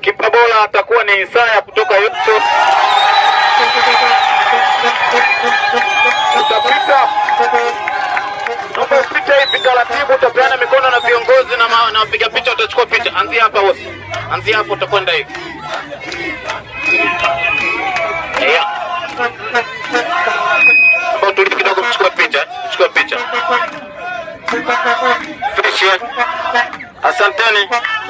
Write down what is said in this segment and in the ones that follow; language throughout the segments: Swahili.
Kipa bora atakuwa ni Isaya kutoka Yusuf. Utapita naomba upite hivi taratibu, utapeana mikono na viongozi na ma- na wapiga picha, utachukua picha. Anzia hapa bosi, anzia hapo, utakwenda hivi. Yeah. Naomba utulie kidogo, mchukue picha, mchukue picha. Finish. eh? Asanteni.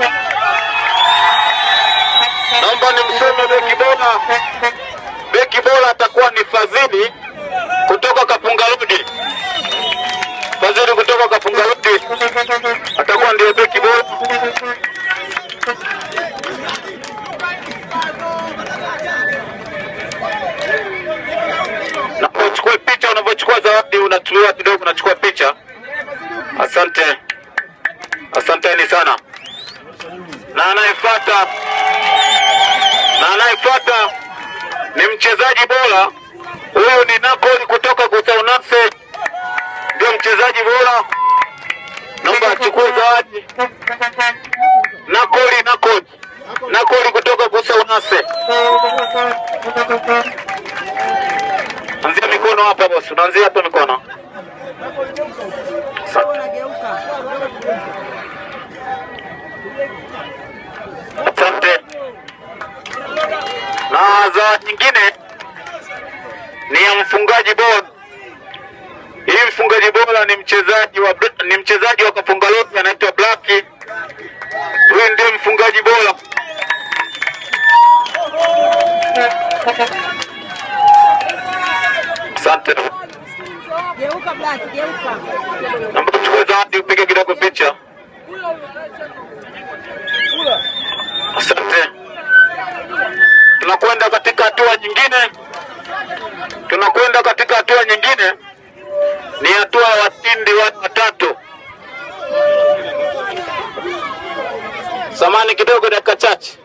Naomba nimseme beki bora. Beki bora atakuwa ni Fadhili kutoka Kapunga Road. Fadhili kutoka Kapunga Road atakuwa ndiye beki bora. Na uchukue picha, unavyochukua zawadi unatulia kidogo, unachukua picha. Asante, asanteni sana. Na anayefuata na anayefuata ni mchezaji bora. Huyu ni Nakoli kutoka Gusaunase, ndio mchezaji bora. Naomba achukue zawadi. Nakoli, Nakoli, Nakoli kutoka Gusaunase. Anzia mikono hapa bosi, unaanzia hapa mikono. Asante. Asante. Na zawadi nyingine ni ya mfungaji bora. Hii mfungaji bora ni mchezaji wa ni mchezaji wa Kapunga Road anaitwa Black. Huyu ndiye mfungaji bora. Asante. Geuka Black, geuka. Naomba uchukue zawadi upige kidogo picha. Asante. Tunakwenda katika hatua nyingine. Tunakwenda katika hatua nyingine. Ni hatua ya washindi wa- watatu. Samani kidogo, dakika chache.